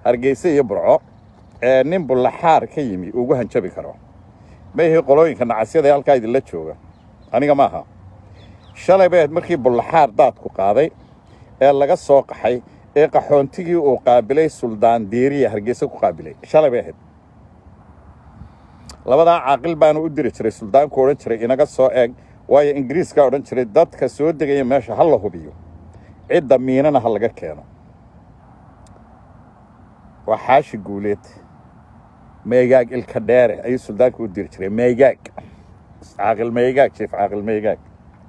hargeysa iyo burco ee nin bullaxaar ka yimi ugu hanjabi karo ma ihi qolooyinka nacasyada ee halkaa idinla jooga aniga maaha shalay bay ahayd markii bullaxaar daadku qaaday ee laga soo qaxay ee qaxoontigii uu qaabilay suldaan diiriya hargeysa ku qaabilay shalay bay ahayd labadaa caaqil baanu u diri jiray suldaanku odhan jiray inaga soo eeg waayo ingiriiskaa odhan jiray dadka soo degaya meesha ha la hubiyo cidda miinana ha laga keeno waa xaashi guuleed meegaag ilka dheere ayuu suldaanku u diri jiray meegaag caaqil meegaag jiif caaqil meegaag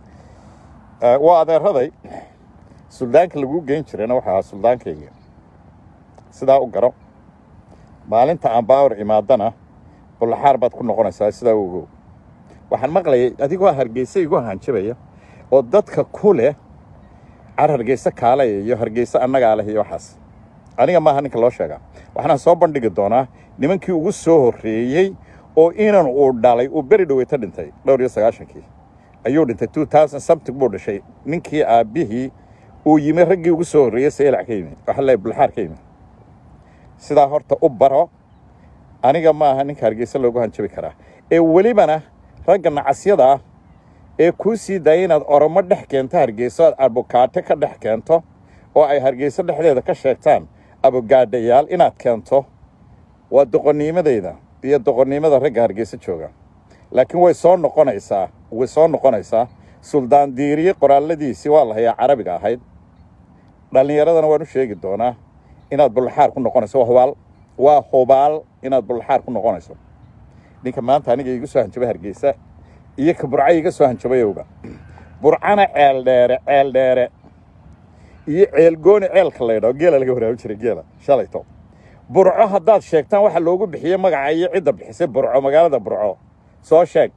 waa adeeraday suldaanka laguu geyn jirayna waxa ahaa suldaankayga sidaa u garo maalinta aan baawar imaadana bullaxaar baad ku noqonaysaa sidaa u ogow waxaan maqlayay adigoo hargeysa igu hanjabaya oo dadka ku leh car hargeysa kaalaya iyo hargeysa annagaa leh iyo waxaas aniga maaha ninka loo sheegaa waxaanaan soo bandhigi doonaa nimankii ugu soo horreeyey oo inan uu dhalay uu beri dhoweyta dhintay dhowr iyo sagaashankii ayuu dhintay two thousand something buu dhashay ninkii aabbihii uu yimi raggii ugu soo horreeyey saylac ka yimi waxa leeyahay bulxaar ka yimi sidaa horta u baro aniga maaha ninka hargeysa loogu hanjabi karaa ee welibana ragga nacasyada ah ee kuu sii daaya inaad oromo dhex keento hargeyso aad abokaate ka dhex keento oo ay hargeyso dhexdeeda ka sheegtaan abogaadhayaal inaad keento waa doqonnimadayda iyo doqonnimada ragga hargeysa jooga laakiin way soo noqonaysaa way soo noqonaysaa suldaan diiriye qoraalladiisii waa la hayaa carabiga ahayd dhallinyaradana waan u sheegi doonaa inaad bullaxaar ku noqonayso waa hubaal waa hubaal inaad bullaxaar ku noqonayso ninka maanta aniga igu soo hanjabay hargeysa iyo ka burca iga soo hanjabayowga burcana ceel dheere ceel dheere iyo ceelgooni ceelka la ydhao geela laga waraabi jiray geela shalayto burco haddaad sheegtaan waxa loogu bixiyey magaca iyo cidda bixisay burco magaalada burco soo sheeg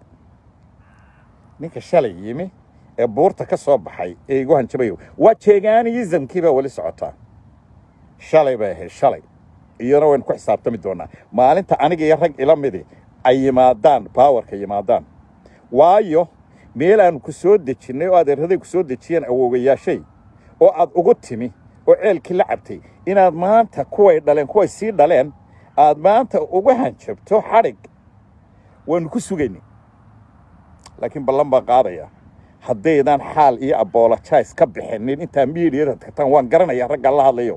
ninka shalay yimi ee buurta ka soo baxay ee igu hanjabayo waa jeegaaniyizamkii baa weli socotaa shalay bay ahayd shalay iyana waynu ku xisaabtami doonaa maalinta aniga iyo rag ila midi ay yimaadaan baawarka yimaadaan waayo meel aanu ku soo dejinnay oo adeeraday ku soo dejiyeen awoogayaashay oo aad ugu timi oo ceelkii la cabtay inaad maanta kuway dhaleen kuway sii dhaleen aad maanta ugu hanjabto xadhig waynu ku sugaynay laakiin ballan baan qaadaya haddaydaan xaal iyo abolojais ka bixinin intaa miidiyada tagtaan waan garanayaa raggaan la hadlayo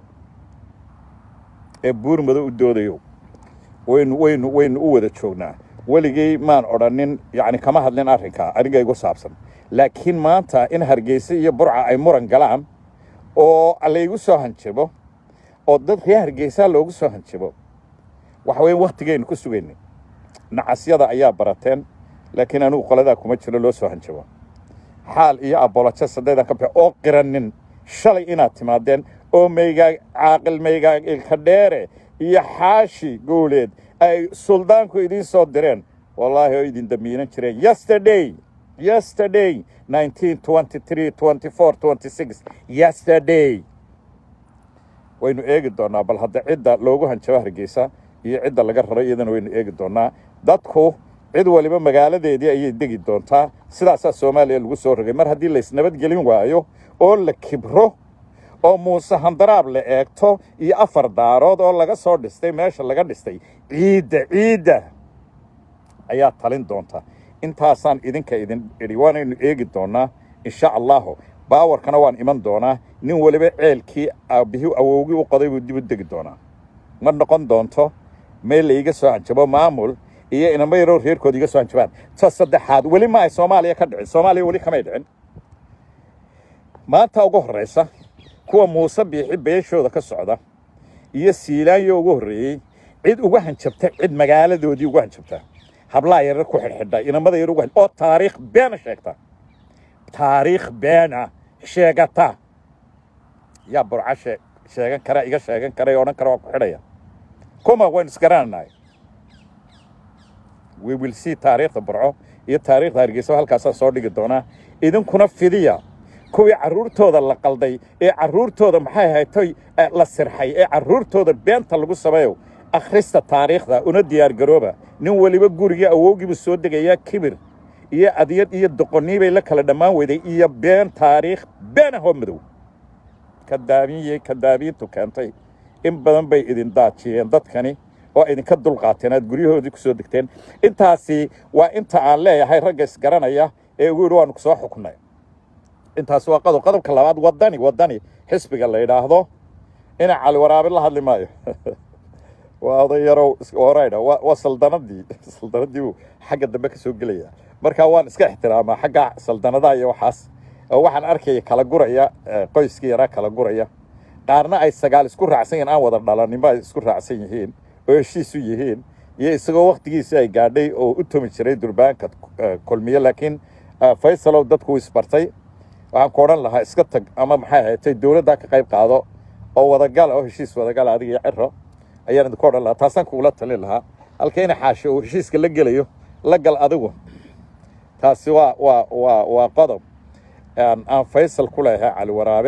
ee buurmado u doodayo waynu waynu waynu u wada joognaa weligay maan odhanin yacni kama hadlin arrinkaa aniga igu saabsan laakiin maanta in hargeysa iyo burca ay muran galaan oo laygu soo hanjabo oo dad reer hargeysaa loogu soo hanjabo waxa weeye wakhtigaynu ku sugaynay nacasyada ayaa barateen laakiin anigu qoladaa kuma jiro loo soo hanjabo xaal iyo abolojo sadeedan ka bix oo qiranin shalay inaad timaadeen oo maygaag caaqil maygaag ilka dheere iyo xaashi gowleed ay suldaanku idiin soo direen wallaahi oo idin damiinan jireen yesterday yesterday nineteen twenty three twenty four twenty six yesterday waynu eegi doonaa bal hadda cidda loogu hanjabo hargeysa iyo cidda laga raro iyadana waynu eegi doonaa dadku cid waliba magaaladeedii ayay degi doontaa sidaasaa soomaaliya lagu soo rogay mar haddii laysnabadgelin waayo oo la kibro oo muuse handaraab la eegto iyo afar daarood oo laga soo dhistay meesha laga dhistay ciidda ciidda ayaa talin doonta intaasaan idinka idin idhi waanaynu eegi doonaa insha allahu baawarkana waan iman doonaa nin waliba ceelkii aabbihii awowgii u qoday buu dib u degi doonaa ma noqon doonto meel laiga soo hanjabo maamul iyo inama yaroo reerkooda iga soo hanjabaan ta saddexaad weli ma ay soomaaliya ka dhicin soomaaliya weli kamay dhicin maanta ugu horraysa kuwa muuse biixi beeshooda ka socda iyo siilaanyo ugu horreeyey cid uga hanjabta cid magaaladoodii uga hanjabta hablaha yarar ku xidhxidha inamada yar uga oo taariikh beena sheegta taariikh beena sheegata yaa burca shee sheegan kara iga sheegan kara ee odhan kara waa ku xidhaya kuma waynu isgaranaynay we will see taariikhda burco iyo taariikhda hargeysa halkaasaan soo dhigi doonaa idinkuna fidiya kuwii carruurtooda la qalday ee carruurtooda maxay haytay la sirxay ee carruurtooda beenta lagu sameeyo akhrista taariikhda una diyaargarooba nin weliba gurigii awowgiibu soo degayaa kibir iyo adyad iyo doqonnii bay la kala dhammaan weyday iyo been taariikh been ahoo madow kadaabiye kadaabiintu keentay in badan bay idin daajiyeen dadkani oo idinka dulqaateen aad guryahoodii ku soo degteen intaasi waa inta aan leeyahay ragga isgaranaya ee ugu yidhi waanu ku soo xuknay intaasi waa qodob qodobka labaad waddani waddani xisbiga la yidhaahdo ina cali waraabe la hadli maayo waa oday yarow oraydha waa waa saldanadii saldanadii buu xagga dambe ka soo gelaya marka waan iska ixtiraamaa xagga saldanadaha iyo waxaas oo waxaan arkaya kala guraya eh, qoyskii yaraa kala guraya qaarna ay sagaal isku raacsan yihiin aan wada dhalaninba ay isku raacsan yihiin oo heshiis u yihiin iyo isagoo waktigiisi ay gaadhay oo u tumi jiray durbaanka eh, kulmiye laakiin eh, faysalow dadku wuu isbartay waxaan ku odhan lahaa iska tag ama maxay ahaatay dowladda ka qayb qaado oo wadagala oo heshiis wadagala adiga iyo ciro ayaan idinku odhan lahaa taasaan kugula talin lahaa halka ina xaasho uu heshiiska la gelayo la gal adigu taasi waa waa waa waa qodob aan aan faysal ku leeyahay cali waraabe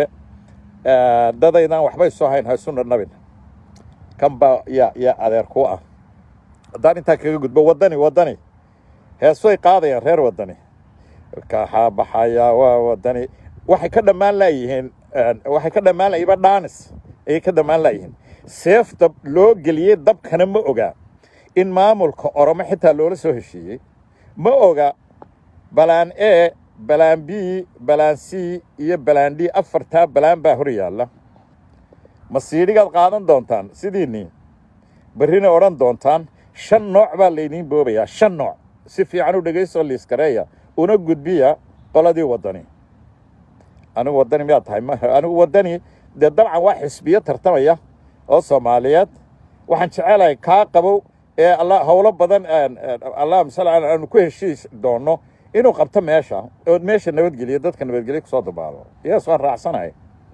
Eh, dadaydaan waxbay soo hayn haysu nabin kan baa yaa yaa adeer ku ah haddaan intaa kaga gudbo waddani waddani heesoy qaadayaan reer waddani kaxaa baxaya waa waddani waxay ka dhammaan laayihiin waxay ka dhammaan layihiin ba dhaanis ayay ka dhammaan laayihiin seefta loo geliyey dabkana ma oga in maamulka oromo xitaa loola soo heshiiyey ma oga balaan e balaan b balaan c iyo balaan d afartaa balaan baa hor yaalla masiidhigaad qaadan doontaan sidiinii berrina odhan doontaan shan nooc baa laydiin boobayaa shan nooc si fiican u dhegayso liiskareeya una gudbiya qoladii waddani anigu waddani miyaad tahay ma anigu waddani dee dabcan waa xisbiyo tartamaya oo soomaaliyeed waxaan jecelahay kaa qabow ee alla howlo badan allahuma salli ala aanu ku heshiis doonno inuu qabto meesha oo meesha nabadgeliyo dadka nabadgelyo kusoo dabaalo yes waan raacsanahay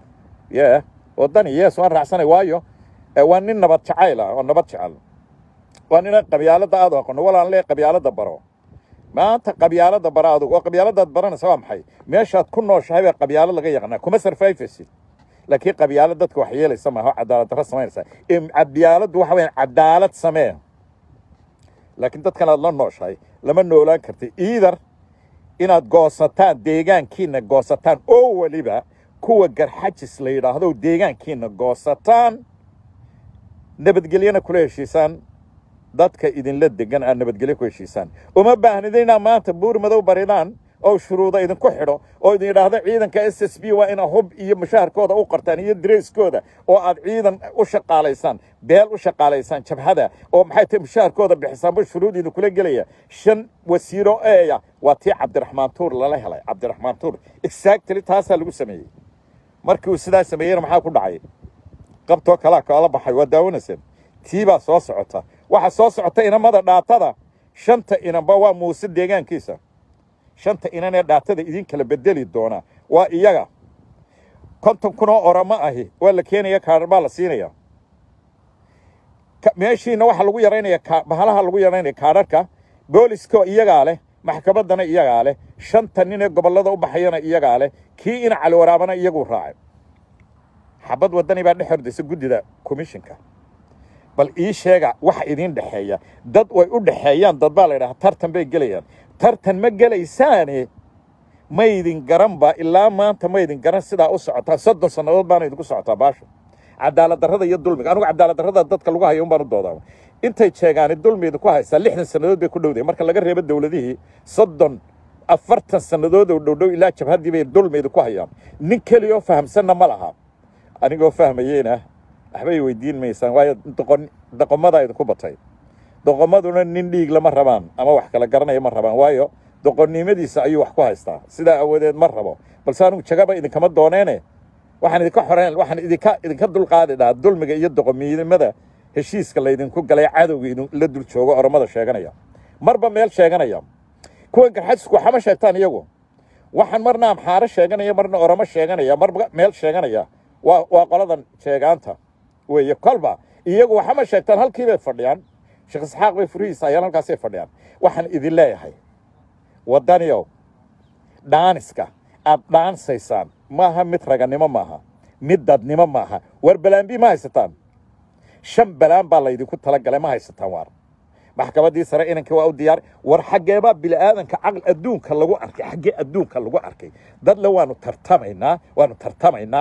ye waddani yes waan raacsanay waayo eh, waa nin nabad jacayl ah oo nabad jecel waa nina qabyaaladda aad u aqono walaan lee qabyaaladda baro maanta qabyaaladda bara adugu oo qabyaaladaad baranaysa waa maxay meeshaad ku nooshahay baa qabyaalad laga yaqaanaa kuma sarfayfaysid laakiin qabyaalad dadka wax yeelaysa maaha oo cadaalad darro samaynaysa Em, qabyaaladdu waxa weyaan cadaalad samee laakiin dadkan aad la nooshahay lama noolaan karti iidar inaad goosataan deegaankiina goosataan oo weliba kuwa garxajis la yidhaahdo deegaankiina goosataan nabadgelyana kula heshiisaan dadka idinla degan aad nabadgelyo ku heshiisaan uma baahnida inaad maanta buur madow baridaan oo shuruuda idinku xidho oo idin yidhaahdo ciidanka s s b waa ina hub iyo mushaharkooda u qortaan iyo dareyskooda oo aad ciidan u shaqaalaysaan beel u shaqaalaysaan jabhada oo maxay tahay mushaharkooda bixisaanba shuruud idinkula gelaya shan wasiiro eeya waa tii cabdiraxmaan tuur lala helay cabdiraxmaan tuur exactly taasaa lagu sameeyey markii uu sidaa sameeyeyna maxaa ku dhacay qabtoo kalaa kala baxay waa daawanayseen tii baa soo socota waxaa soo socota inamada dhaatada shanta inanba waa muuse deegaankiisa shanta inan ee dhaatada idin kala bedeli doona waa iyaga konton kun oo oramo ahi waa la keenaya kaadhar baa la siinaya Ka- meeshiina waxaa lagu yaraynaya ka- bahalaha lagu yaraynaya kaadharka booliska iyagaa leh maxkamaddana iyagaa leh shanta nin ee gobollada u baxayana iyagaa leh kii ina cali waraabana iyaguu raacay xabad waddani baa dhex hordaysa guddida komishinka bal ii sheega waxa idiin dhexeeya dad way u dhexeeyaan dad baa la yidhaha tartan bay gelayaan tartan ma gelaysaane maydin garanba ilaa maanta maydin garan sidaa u socotaa soddon sannadood baana idinku socotaa baasha cadaalad darrada iyo dulmiga anigu cadaalad darrada dadka lagu hayo un baan u doodaa intay jeegaani dulmi idinku haysaa lixdan sannadood bay ku dhowdahay marka laga reebo dowladihii soddon afartan sannadood oo dhowdhow ilaa jabhaddii bay dulmi idinku hayaan nin keliyoo fahamsanna ma laha anigoo fahmayeyna waxbay weydiin maysaan waayo doqon doqomadaa idinku batay doqomaduna nin dhiig lama rabaan ama wax kala garanaya ma rabaan waayo doqonnimadiisa ayuu wax ku haystaa sidaa awoodeed ma rabo balse anigu jagaba idinkama dooneene waxaan idinka xoreyn waxaan idinka idinka dulqaadi dhahaa dulmiga iyo doqomnimada heshiiska laydinku galay cadowga idin la dul joogo oromada sheeganaya marba meel sheeganaya kuwa garxajisku waxama sheegtaan iyagu waxaan marna amxaaro sheeganaya marna oromo sheeganaya marba meel sheeganaya waa waa qoladan sheegaanta weeye kolba iyagu waxama sheegtaan halkii bay fadhiyaan sheekh isxaaq bay furihiisa ayaan halkaasay fadhiyaan waxaan idin leeyahay waddaniyow dhaaniska aad dhaansaysaan maaha mid raganimo maaha mid dadnimo maaha war balaambi ma haysataan shan balaan baa laydinku talagalay ma haysataan waar maxkamaddii sare inankii waa u diyaar war xaggeebaa bili'aadanka caql adduunka lagu arkay xaggee adduunka lagu arkay dadle waanu tartamaynaa waanu tartamaynaa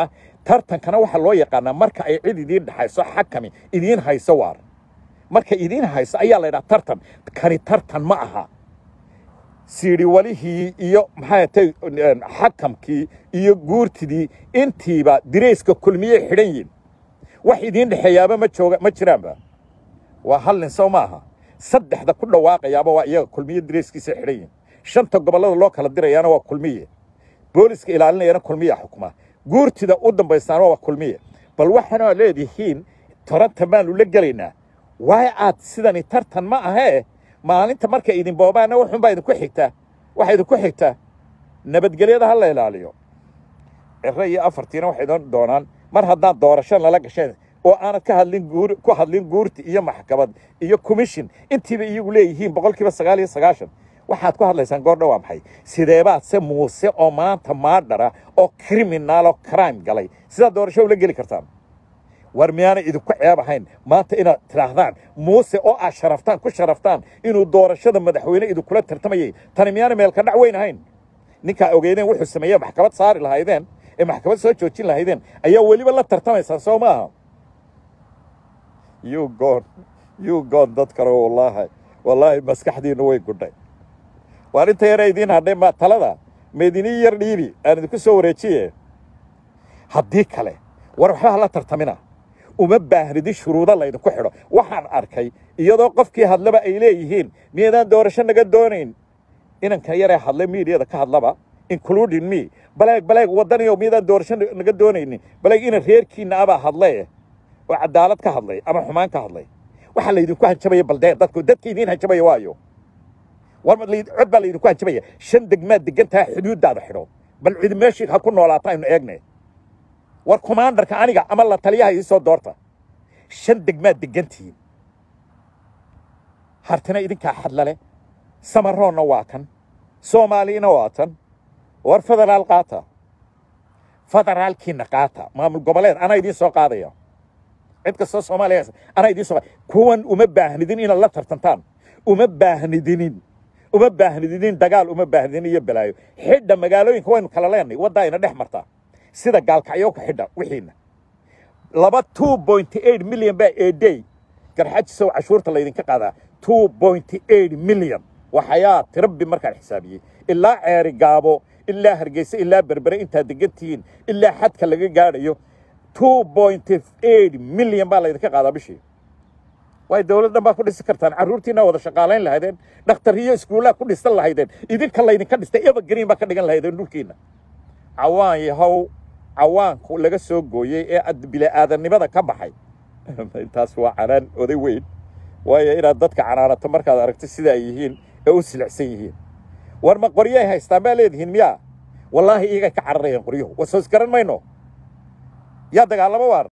tartankana waxaa loo yaqaanaa marka ay cid idiin dhexayso xakami idiin hayso waar marka idiin hayso ayaa la ydhaha tartan kani tartan ma aha siidhiwalihii iyo maxay tay xakamkii iyo guurtidii intiiba dirayska kulmiyey xidhan yihin wax idiin dhexeeyaaba ma jooga ma jiraanba waa hal nin sow maaha saddexda ku dhawaaqayaaba waa iyaga kulmiye dirayskiisa xidhan yihin shanta gobollada loo kala dirayaana waa kulmiye booliska ilaalinayana kulmiya xukuma guurtida u dambaystaana waa kulmiye bal waxaana leedihiin taranta baanu la gelaynaa waay aad sidani tartan ma ahee maalinta markay idin boobaanna wuxuunbaa idinku xigtaa waxaa idinku xigtaa nabadgelyada ha la ilaaliyo ciro iyo afartiina waxay doon doonaan mar haddaan doorasho lala gasheen oo aanad ka hadlin guur ku hadlin guurti iyo maxkamad iyo commission intiiba iyagu leeyihiin boqol kiiba sagaal iyo sagaashan waxaad ku hadlaysaan goordha waa maxay sideebaad se muuse oo maanta maadhara oo criminal oo crime galay sidaad doorasho ula geli kartaan war miyaanay idinku ceeb ahayn maanta inaad tidhaahdaan muuse oo aad sharaftaan ku sharaftaan inuu doorashada madaxweyne idinkula tartamayay tani miyaanay meelka dhac weyn ahayn ninkaa ogeydeen wuxuu sameeye maxkamad saari lahaydeen ee maxkamad soo joojin lahaydeen ayaa weliba la tartamaysaan soo maaha you god you god dad kale wallaahi wallaahi maskaxdiinnu way gudhay waar inta yara idiin hadhay ma talada maydinii yar dhiibi aan idinku soo wareejiye haddii kale war waxba hala tartamina uma baahnidi shuruudo laydinku xidho waxaan arkay iyadoo qofkii hadlaba ay leeyihiin miyaydaan doorasho naga doonayn inankan yaree hadlay miidiyada ka hadlaba including me baleeg baleeg waddaniyo miyaydaan doorasho naga doonaynin baleeg ina reerkiinna abaa hadlee oo cadaalad ka hadlay ama xumaan ka hadlay waxaa laydinku hanjabaya baldee dadku dadka idiin hanjabaya waayo war cod baa laydinku hanjabaya shan degmaad degantaha xuduuddaada xidho bal cid meeshii ha ku noolaata aynu eegne war commandarka aniga ama la taliyaha ii soo doorta shan degmaad degantihiin hartina idinkaa xadlale samaroonna waa kan soomaaliina waa tan war federaal qaata federaalkiina qaata maamul goboleed anaa idiin soo qaadaya cid kastoo soomaaliya anaa idiin soo kuwan uma baahnidin inaad la tartantaan uma baahnidinin uma baahnidinin dagaal uma baahnidin iyo balaayo xidha magaalooyinka waynu kala leenay waddaa ina dhex martaa sida gaalkacyo ku xidha wixiina laba two point eight million baa a day garxajisow cashuurta laydinka qaadaa two point eight million waxayaa tirabbi markaan xisaabiyey ilaa ceeri gaabo ilaa hargeysa ilaa berbere intaad degan tihiin ilaa xadka laga gaadhayo two point eight million baa laydinka qaadaa bishii waay dowlad dhan baa ku dhisi kartaan carruurtiina wada shaqaalayn lahaydeen dhakhtariyo iskuullaa ku dhisan lahaydeen idinka laydinka dhistay evergreen baa ka dhigan lahaydeen dhulkiina cawaan yahow cawaanku laga soo gooyey ee bila'aadannimada ka baxay intaas waa canaan oday weyn waayo inaad dadka canaanato markaad aragto sida ay yihiin ee u silicsan yihiin war ma qoryay haystaan baa leedihiin miyaa wallaahi iyagay ka cararayaan qoryuhu wasoos garan mayno yaa dagaalamo waar